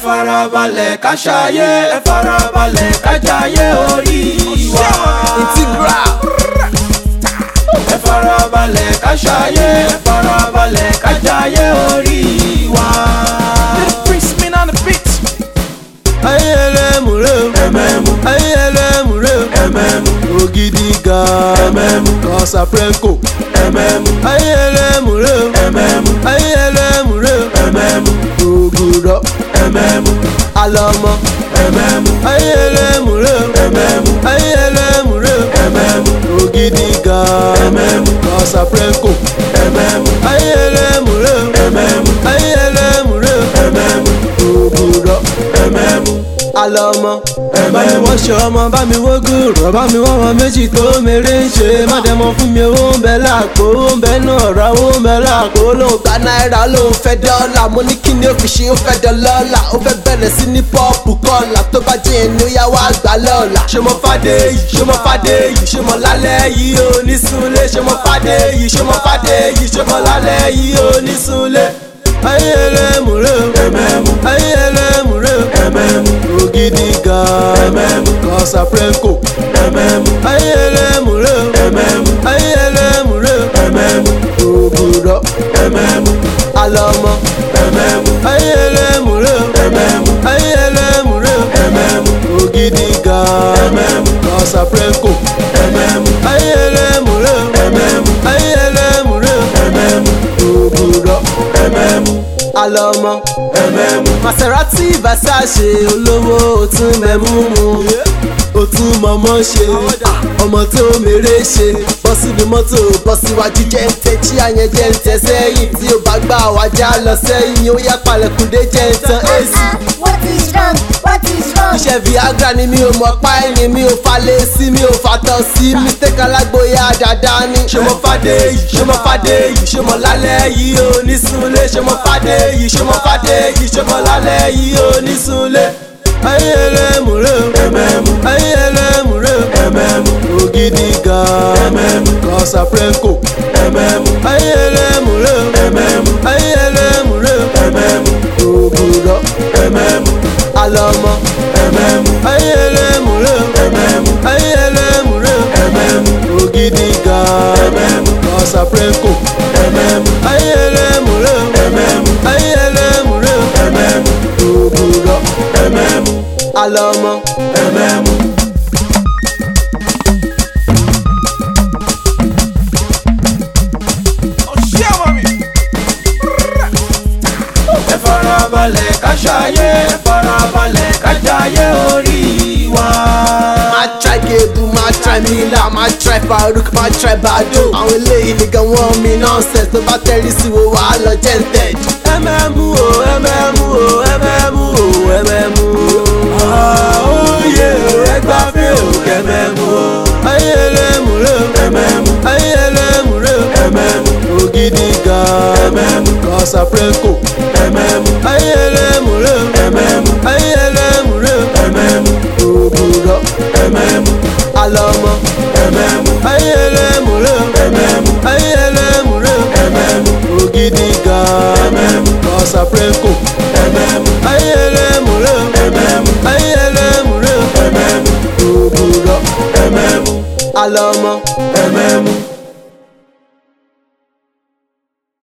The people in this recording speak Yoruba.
farabalẹ̀ ká ṣayé ẹ farabalẹ̀ ká jayé orí wa. integral ẹ farabalẹ̀ ká ṣayé ẹ farabalẹ̀ ká jayé orí wa. Prince Min on the beat. ayé ẹlẹ́mùrẹ́ o ẹ̀mẹ̀mú ayé ẹlẹ́mùrẹ́ o ẹ̀mẹ̀mú ògidì ga ẹ̀mẹ̀mú Casaprenco ẹ̀mẹ̀mú ayé ẹlẹ́mùrẹ́ o ẹ̀mẹ̀mú ayé ẹlẹ́mùrẹ́ o ẹ̀mẹ̀mú ògùrọ̀ ẹ̀mẹ̀mú alọ́mọ ẹ̀mẹ̀mú ayé ẹlẹ́mùrẹ́ o ẹ̀mẹ̀mú ayé ẹlẹ́mùrẹ́ o ẹ̀mẹ̀mú ògidì ga ẹ̀mẹ̀mú Casaprenco ẹ̀mẹ̀mú ayé ẹlẹ́mùrẹ́ o ẹ̀mẹ̀mú ayé ẹlẹ́mùrẹ́ o ẹ̀mẹ̀mú ògùrọ̀ ẹ̀mẹ̀mú alọ́mọ bá mi wọ́ṣọ ọmọ bá mi wógùn rọ̀ bá mi wọ́n wọn méjì tó mèrè ń ṣe má dẹ́mọ fún mi owó ń bẹ láàpò owó ń bẹ náà ra owó ń bẹ láàpò lóun gba náírà lòun fẹ́ dọ́là mo ní kí ni ó fi ṣe ó fẹ́ dọ́lọ́là ó fẹ́ bẹ̀rẹ̀ sí ní pọ́ọ̀pù kọ́là tó bá jẹ́ ẹni ó yá wá gbà lọ́la. ṣé mo fàdé yìí ṣé mo fàdé yìí ṣé mo lálẹ́ yìí ò ní súnlé ṣé mo fàdé yìí ṣé mo fàdé yìí ṣé mo lálẹ́ yìí ò ní súnlé. ayé ẹlẹ́mùrẹ́ o ẹ̀mẹ̀mú ayé ẹlẹ́mùrẹ́ o ẹ̀mẹ̀mú ògidì ga ẹ̀mẹ̀mú Casaprenco ẹ̀mẹ̀mú ayé ẹlẹ́mùrẹ́ o ẹ̀mẹ̀mú ayé ẹlẹ́mùrẹ́ o ẹ̀mẹ̀mú ògùrọ̀ ẹ̀mẹ̀mú alọ́mọ ẹ̀mẹ̀mú ayé ẹlẹ́mùrẹ́ o ẹ̀mẹ̀mú ayé ẹlẹ́mùrẹ́ o ẹ̀mẹ̀mú ògidì ga ẹ̀mẹ̀mú Casaprenco ẹ̀mẹ̀mú ayé ẹlẹ́mùrẹ́ o ẹ̀mẹ̀mú ayé ẹlẹ́mùrẹ́ o ẹ̀mẹ̀mú ògùrọ̀ ẹ̀mẹ̀mú alọ́mọ ẹ̀mẹ̀mú Maserati Versace olówó òtún mẹ́mú mu òtún mọ̀mọ́ ṣe ọmọ tó mèrè ṣe bọ́ síbi mọ́tò bọ́ síwájú jẹ́ ń tẹ́ tí àyẹn jẹ́ ń tẹ́ sẹ́yìn tí ó bá gbà wájà lọ sẹ́yìn ó yá palẹ̀kùndé jẹ́ ń tan AC. What is wrong? What is wrong? iṣẹ́ viagra ni mi ò mọ̀ pa ẹni mi ò falẹ̀ sí mi ò fatọ̀ sí mistake alágboyà dáadáa ni. ṣé mo fàdé yìí ṣé mo fàdé yìí ṣé mo lálẹ́ yìí ò ní súnlé ṣé mo fàdé yìí ṣé mo fàdé yìí ṣé mo lálẹ́ yìí ò ní súnlé. ayé ẹlẹ́mùrẹ́ o ẹ̀mẹ̀mú ayé ẹlẹ́mùrẹ́ o ẹ̀mẹ̀mú ògidì ga ẹ̀mẹ̀mú Casaprenco ẹ̀mẹ̀mú ayé ẹlẹ́mùrẹ́ o ẹ̀mẹ̀mú ayé ẹlẹ́mùrẹ́ o ẹ̀mẹ̀mú ògùrọ̀ ẹ̀mẹ̀mú alọ́mọ ẹ̀mẹ̀mú ayé ẹlẹ́mùrẹ́ o ẹ̀mẹ̀mú ayé ẹlẹ́mùrẹ́ o ẹ̀mẹ̀mú ògidì ga ẹ̀mẹ̀mú Casaprenco ẹ̀mẹ̀mú ayé ẹlẹ́mùrẹ́ o ẹ̀mẹ̀mú ayé ẹlẹ́mùrẹ́ o ẹ̀mẹ̀mú ògùrọ̀ ẹ̀mẹ̀mú alọ́mọ ẹ̀mẹ̀mú. ẹ farabalẹ̀ ká ṣayé ẹ farabalẹ̀ ká jayé orí wa. máa try gebu máa try mila máa try faruk máa try bado. àwọn eléyìí nìkan wọ́n mi nonsense tó bá tẹ́rí sí wo wàá lọ jẹ́ǹtẹ̀d. ẹmẹ́mú o ẹmẹ́mú o ẹmẹ́mú o ẹmẹ́mú o. àóyè ẹgbà fẹ́ ò kẹ́mẹ́mú o. ayé ẹlẹ́mùrẹ́ o ẹ̀mẹ́mú ayé ẹlẹ́mùrẹ́ o ẹ̀mẹ́mú ògidì ga ẹ̀mẹ́mú Casaprenco ẹ̀mẹ́mú ayé ẹlẹ́mùrẹ́ o ẹ̀mẹ́mú ayé ẹlẹ́mùrẹ́ o ẹ̀mẹ́mú ògùrọ̀ ẹ̀mẹ́mú alọ́mọ ẹ̀mẹ́mú ayé ẹlẹ́mùrẹ́ o ẹ̀mẹ́mú ayé ẹlẹ́mùrẹ́ o ẹ̀mẹ́mú ògidì ga ẹ̀mẹ́mú Casaprenco